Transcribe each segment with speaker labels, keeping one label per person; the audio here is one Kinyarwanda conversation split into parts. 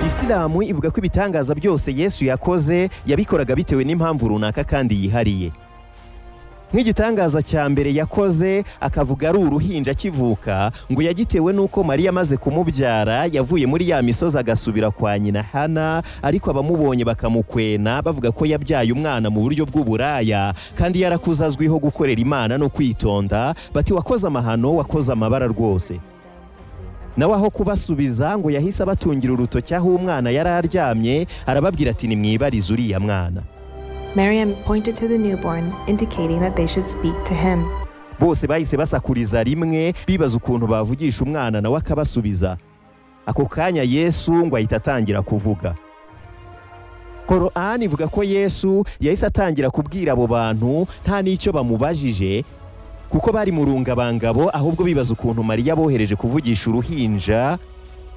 Speaker 1: isilamu ivuga ko ibitangaza byose yesu yakoze yabikoraga bitewe n'impamvu runaka kandi yihariye nk'igitangaza cya mbere yakoze akavuga ari uruhinja akivuka ngo yagitewe n'uko mariya amaze kumubyara yavuye muri ya misozi agasubira kwa nyina hana ariko abamubonye bakamukwena bavuga ko yabyaye umwana mu buryo bw'uburaya kandi yarakuze azwiho gukorera imana no kwitonda bati wakoze amahano wakoze amabara rwose nawe aho kubasubiza ngo yahise abatungira urutoki aho umwana yari aryamye arababwira ati nimwibarize uriya mwana
Speaker 2: Miriam pointed to the newborn, indicating that they should speak to him.
Speaker 1: bose bahise basakuriza rimwe bibaza ukuntu bavugisha umwana nawe akabasubiza ako kanya yesu ngo ahita atangira kuvuga korani ivuga ko yesu yahise atangira kubwira abo bantu nta n'icyo bamubajije kuko bari mu rungabangabo ahubwo bibaza ukuntu mariya abohereje kuvugisha uruhinja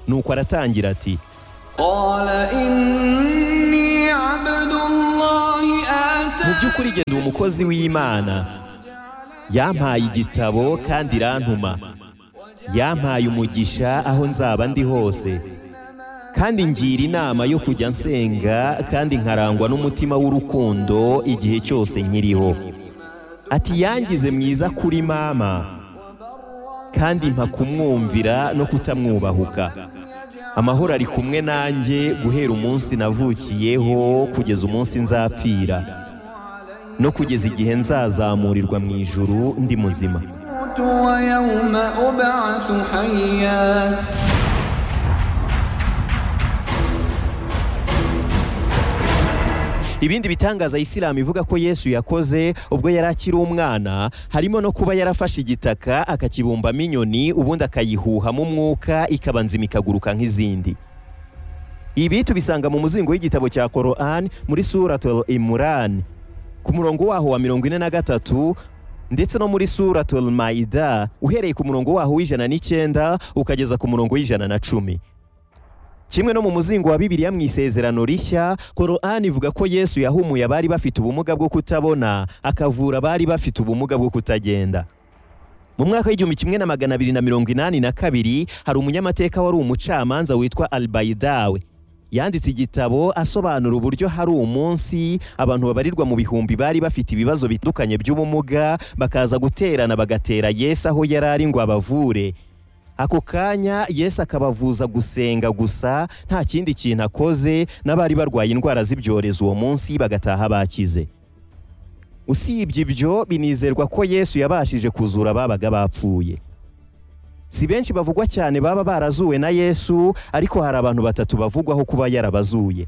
Speaker 1: nuko aratangira ati
Speaker 3: قال إني عبد الله
Speaker 1: mu
Speaker 3: آتاني
Speaker 1: by'ukuri jye ndi umukozi w'imana yampaye igitabo kandi irantuma yampaye umugisha aho nzaba ndi hose kandi ngira inama yo kujya nsenga kandi nkarangwa n'umutima w'urukundo igihe cyose nkiriho ati yangize mwiza kuri mama kandi mpa kumwumvira no kutamwubahuka amahoro ari kumwe nanjye guhera umunsi navukiyeho kugeza umunsi nzapfira no kugeza igihe nzazamurirwa mu ijuru ndi muzima
Speaker 3: أموت ويوم أبعث حيا
Speaker 1: ibindi bitangaza isilamu ivuga ko yesu yakoze ubwo yari akiri umwana harimo no kuba yarafashe igitaka akakibumbamo inyoni ubundi akayihuhamo umwuka ikaba nzima ikaguruka nk'izindi ibi tubisanga mu muzingo w'igitabo cya korani muri suratul imurani ku murongo waho wa mirongo ine na gatatu ndetse no muri suratul maida uhereye ku murongo waho w'ijana n'icyenda ukageza ku murongo w'ijana na cumi kimwe no mu muzingo wa bibiliya mu isezerano rishya korani ivuga ko yesu yahumuye abari bafite ubumuga bwo kutabona akavura abari bafite ubumuga bwo kutagenda mu mwaka w'igihumbi kimwe na magana abiri na mirongo inani na kabiri hari umunyamateka wari umucamanza witwa albayidawe yanditse igitabo asobanura uburyo hari umunsi abantu babarirwa mu bihumbi bari bafite ibibazo bitandukanye by'ubumuga bakaza guterana bagatera yesu aho yari ari ngo abavure ako kanya yesu akabavuza gusenga gusa nta kindi kintu akoze n'abari barwaye indwara z'ibyorezo uwo munsi bagataha bakize usibye ibyo binizerwa ko yesu yabashije kuzura ababaga bapfuye si benshi bavugwa cyane baba barazuwe na yesu ariko hari abantu batatu bavugwaho kuba yarabazuye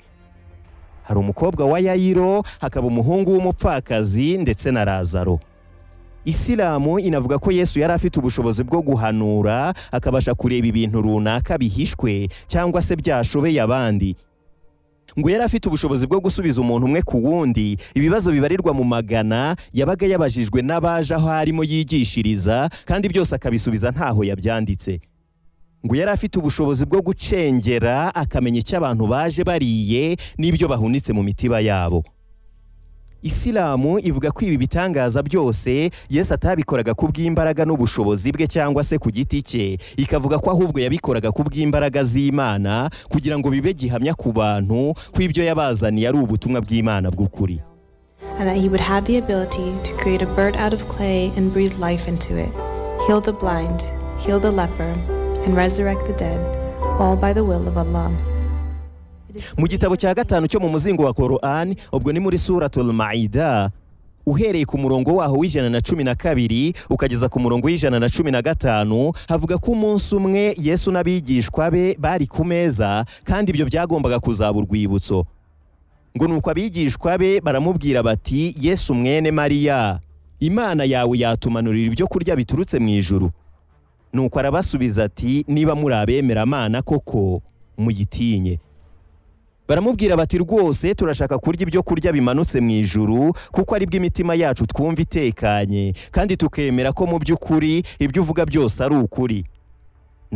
Speaker 1: hari umukobwa wa yayiro hakaba umuhungu w'umupfakazi ndetse na lazaro isilamu inavuga ko yesu yari afite ubushobozi bwo guhanura akabasha kureba ibintu runaka bihishwe cyangwa se byashobeye abandi ngo yari afite ubushobozi bwo gusubiza umuntu umwe ku wundi ibibazo bibarirwa mu magana yabaga yabajijwe n'abaje aho arimo yigishiriza kandi byose akabisubiza ntaho yabyanditse ngo yari afite ubushobozi bwo gucengera akamenya icyo abantu baje bariye n'ibyo bahunitse mu mitiba yabo isilamu ivuga ko ibi bitangaza byose yesu atabikoraga ku bw'imbaraga n'ubushobozi bwe cyangwa se ku giti cye ikavuga ko ahubwo yabikoraga ku bw'imbaraga z'imana kugira ngo bibe gihamya ku bantu ko ibyo yabazaniye ari ubutumwa bw'imana bw'ukuri
Speaker 2: and that he would have the ability to create a bird out of clay and breathe life into it, heal the blind, heal the leper, and resurrect the dead, all by the will of Allah.
Speaker 1: mu gitabo cya gatanu cyo mu muzingo wa korani ubwo ni muri suratul maida uhereye ku murongo waho w'ijana na cumi na kabiri ukageza ku murongo w'ijana na cumi na gatanu havuga ko umunsi umwe yesu n'abigishwa be bari ku meza kandi ibyo byagombaga kuzaba urwibutso ngo nuko abigishwa be baramubwira bati yesu mwene mariya imana yawe yatumanurira ibyo kurya biturutse mu ijuru nuko arabasubiza ati niba muri abemeramana koko muyitinye baramubwira bati rwose turashaka kurya ibyo kurya bimanutse mu ijuru kuko aribwo imitima yacu twumva itekanye kandi tukemera ko mu by'ukuri ibyo uvuga byose ari ukuri